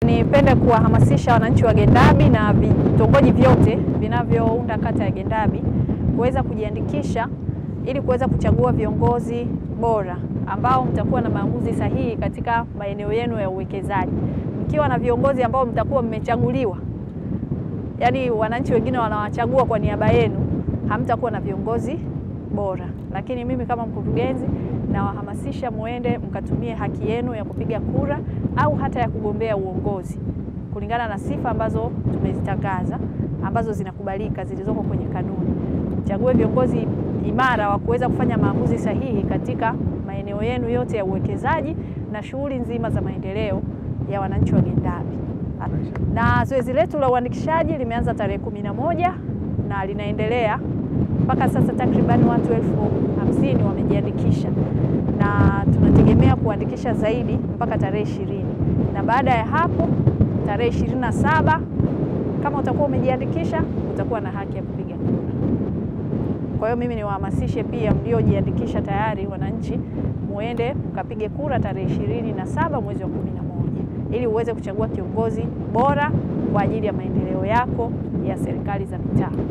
Nipende kuwahamasisha wananchi wa Gendabi na vitongoji vyote vinavyounda kata ya Gendabi kuweza kujiandikisha ili kuweza kuchagua viongozi bora ambao mtakuwa na maamuzi sahihi katika maeneo yenu ya uwekezaji. Mkiwa na viongozi ambao mtakuwa mmechaguliwa, yaani wananchi wengine wanawachagua kwa niaba yenu, hamtakuwa na viongozi bora. Lakini mimi kama mkurugenzi nawahamasisha muende mkatumie haki yenu ya kupiga kura au hata ya kugombea uongozi kulingana na sifa ambazo tumezitangaza ambazo zinakubalika zilizoko kwenye kanuni. Chague viongozi imara wa kuweza kufanya maamuzi sahihi katika maeneo yenu yote ya uwekezaji na shughuli nzima za maendeleo ya wananchi wa Gendabi. Na zoezi letu la uandikishaji limeanza tarehe kumi na moja na linaendelea mpaka sasa. Takribani watu elfu hamsini wamejiandikisha na tunategemea kuandikisha zaidi mpaka tarehe ishirini na baada ya hapo tarehe ishirini na saba kama utakuwa umejiandikisha utakuwa na haki ya kupiga kura. Kwa hiyo mimi niwahamasishe pia mliojiandikisha tayari, wananchi, muende mkapige kura tarehe ishirini na saba mwezi wa kumi na moja ili uweze kuchagua kiongozi bora kwa ajili ya maendeleo yako ya serikali za mitaa.